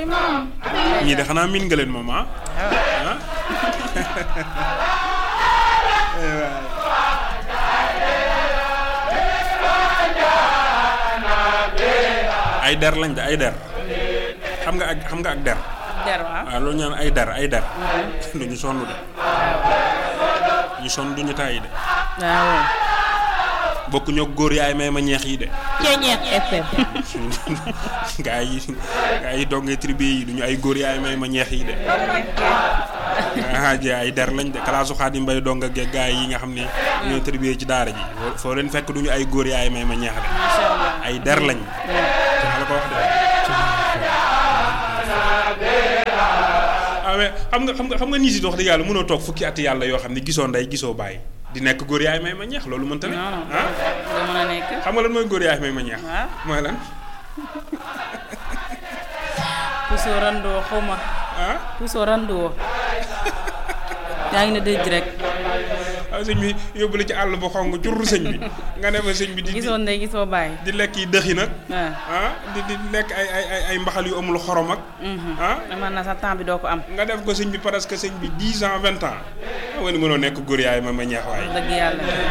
say maam. ñii de xanaa miin nga leen moom ah. ah. ay der lañ de ay der xam nga ak xam nga ak der der waaw. waaw loolu ñaan ay der ay der du ñu sonn de ñu sonn du ñu tàyyi de waaw. bokk ñoo góor yaay may ma ñeex yi de Ceeñeex FM. gaa yi gaa yi dongee tribu yi du ñu ay góor yaay may ma ñeex yi de ah ji ay der lañ de kalaasu Xaadim Mbay dong ak gaa yi nga xam ne ñoo tribu ci daara ji foo leen fekk du ñu ay góor yaay may ma ñeex de macha allah. ay der lañ maa la ko wax de ah mais xam nga xam nga xam nga nii si wax dëgg yàlla mënoo toog fukki at yàlla yoo xam ne gisoo ndey gisoo bàyyi di nekk góor yaay may ma ñeex loolu mënta ne non non ah da mën a nekk. xam nga lan mooy góor yaay may ma ñeex waaw. mooy lan Puso randoo xaw ma. ah Puso randoo. yaa ngi ne dëj rek. waaw sëñ bi yóbbu la ci àll ba xong jur sëñ bi nga ne fa sëñ bi di di gisoo ndey gisoo bàyyi. di lekk yi dëx yi nag waaw. ah di di lekk ay ay ay ay mbaxal yu amul xorom ak ah man na sa temps bi doo ko am. nga def ko sëñ bi presque sëñ bi dix ans vingt ans xam nga ni mënoo nekk góor yaay ma ma ñeex waaye dëgg yàlla.